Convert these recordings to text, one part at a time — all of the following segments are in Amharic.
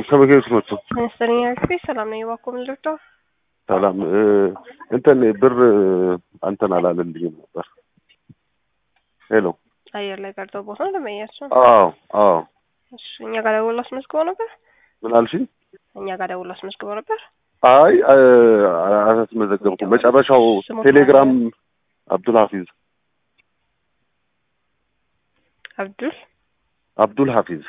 ከበጌት መጡ። መሰለኝ አክቲ ሰላም ነው የባኮ ምልርዳ ሰላም እንትን ብር አንተን አላለልኝም ነበር። ሄሎ አየር ላይ ቀርተው ቦታ ነው ለመያቸው። አዎ አዎ። እሺ እኛ ጋር ደውሎ አስመዝግበው ነበር። ምን አልሽኝ? እኛ ጋር ደውሎ አስመዝግበው ነበር። አይ አላስመዘገብኩም። መጨረሻው ስሙ ቴሌግራም አብዱል ሀፊዝ አብዱል አብዱል ሀፊዝ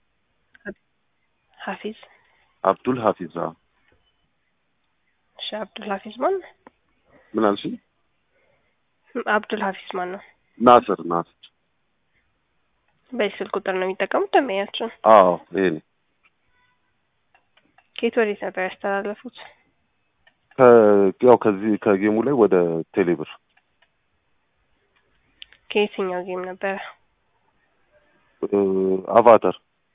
ሀፊዝ አብዱል ሀፊዝ አዎ። እሺ አብዱል ሀፊዝ ማን ነው? ምን አልሽኝ? አብዱል ሀፊዝ ማን ነው? ናስር ናስር በዚህ ስልክ ቁጥር ነው የሚጠቀሙት ደንበኛችን። አዎ ይሄ ነው። ከየት ወዴት ነበር ያስተላለፉት? ከ- ያው ከዚህ ከጌሙ ላይ ወደ ቴሌብር ከየትኛው ጌም ነበረ? እ፣ አቫተር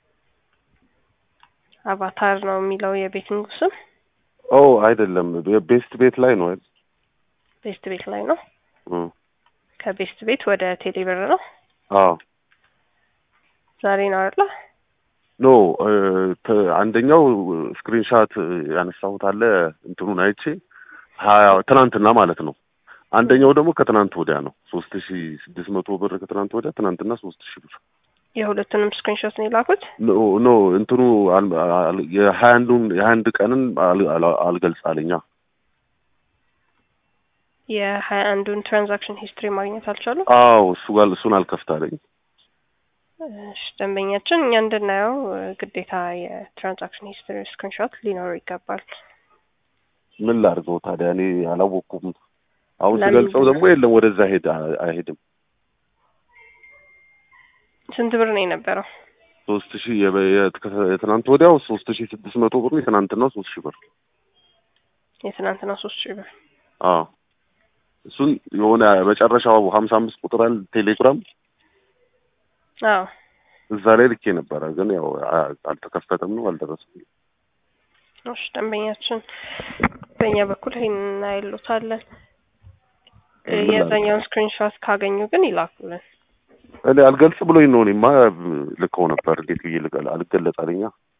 አቫታር ነው የሚለው የቤቲንግ ስም። ኦ አይደለም፣ ቤስት ቤት ላይ ነው አይደል? ቤስት ቤት ላይ ነው። እ፣ ከቤስት ቤት ወደ ቴሌብር ነው። አዎ ዛሬ ነው አይደለ? ኖ እ፣ ተ- አንደኛው ስክሪንሻት ያነሳሁት አለ እንትኑን አይቼ ሀያ ትናንትና ማለት ነው። አንደኛው ደግሞ ከትናንት ወዲያ ነው ሶስት ሺ ስድስት መቶ ብር ከትናንት ወዲያ ትናንትና ሶስት ሺ ብር የሁለቱንም ስክሪንሾት ነው የላኩት። ኖ ኖ እንትኑ አል- አል- የሀያ አንዱን የሀያ አንድ ቀንን አል- አል- አልገልጻለኛ የሀያ አንዱን ትራንዛክሽን ሂስትሪ ማግኘት አልቻሉም። አዎ እሱ ጋር እሱን አልከፍታለኝ እሺ፣ ደንበኛችን እኛ እንድናየው እ፣ ግዴታ የትራንዛክሽን ሂስትሪ ስክሪንሾት ሊኖረው ይገባል። ምን ላድርገው ታዲያ እኔ አላወቅኩም አሁን ለምን ስገልጸው ብለህ? ደግሞ የለም ወደዛ ሄድ አይሄድም ስንት ብር ነው የነበረው? ሶስት ሺህ የበ- የት- የትናንት ወዲያው ሶስት ሺህ ስድስት መቶ ብር ነው የትናንትናው ሶስት ሺህ ብር የትናንትና ሶስት ሺህ ብር። አዎ እሱን የሆነ መጨረሻው ሀምሳ አምስት ቁጥር አለ ቴሌግራም አዎ እዛ ላይ ልኬ ነበረ ግን ያው አ- አልተከፈተም ነው አልደረሰም እሺ፣ ደንበኛችን በእኛ በኩል ይሄን እናይሉታለን። እ፣ ምን የዛኛውን ስክሪንሾት ካገኙ ግን ይላኩልን። እኔ አልገልጽ ብሎኝ ነው እኔማ ልከው ነበር እንዴት ብዬ ልቀል አልገለጽ አለኛ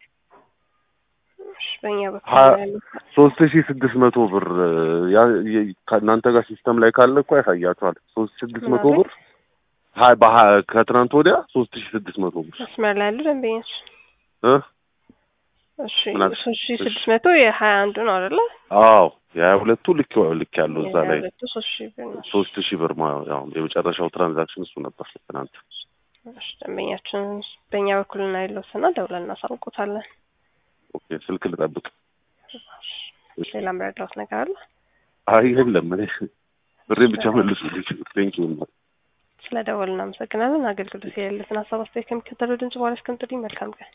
እሺ፣ በእኛ በኩል ሀ- እናይሉታለን። ሶስት ሺህ ስድስት መቶ ብር ያ የ- ከእናንተ ጋር ሲስተም ላይ ካለ እኮ ያሳያቸዋል ሶስት ሺህ ስድስት መቶ ማለት? ብር ሀይ በሀ- ከትናንት ወዲያ ሶስት ሺህ ስድስት መቶ ብር መስመር ላይ ያሉ ደንበኛችን እ እሺ ምን አልሽ? ሶስት ሺህ ስድስት መቶ የሀያ አንዱ ነው አይደለ? አዎ የሀያ ሁለቱ ልክ ልክ ያለው እዛ ላይ የሁለቱ ሶስት ሺህ ብር ነው። ሶስት ሺህ ብር ማ- ያው የመጨረሻው ትራንዛክሽን እሱ ነበር ትናንት እሺ ደንበኛችን በእኛ በኩል እናይለውትና ደውለን እናሳውቁታለን። ኦኬ ስልክ ልጠብቅ ሌላ ምረዳውት ነገር አለ? አይ የለም እኔ ብሬን ብቻ መልሱ ቴንኪው ስለ ደወል እናመሰግናለን። አገልግሎት የሌለትን ሀሳብ አስተያየት ከሚከተለው ድምጽ በኋላ እስከምጥልኝ መልካም ቀን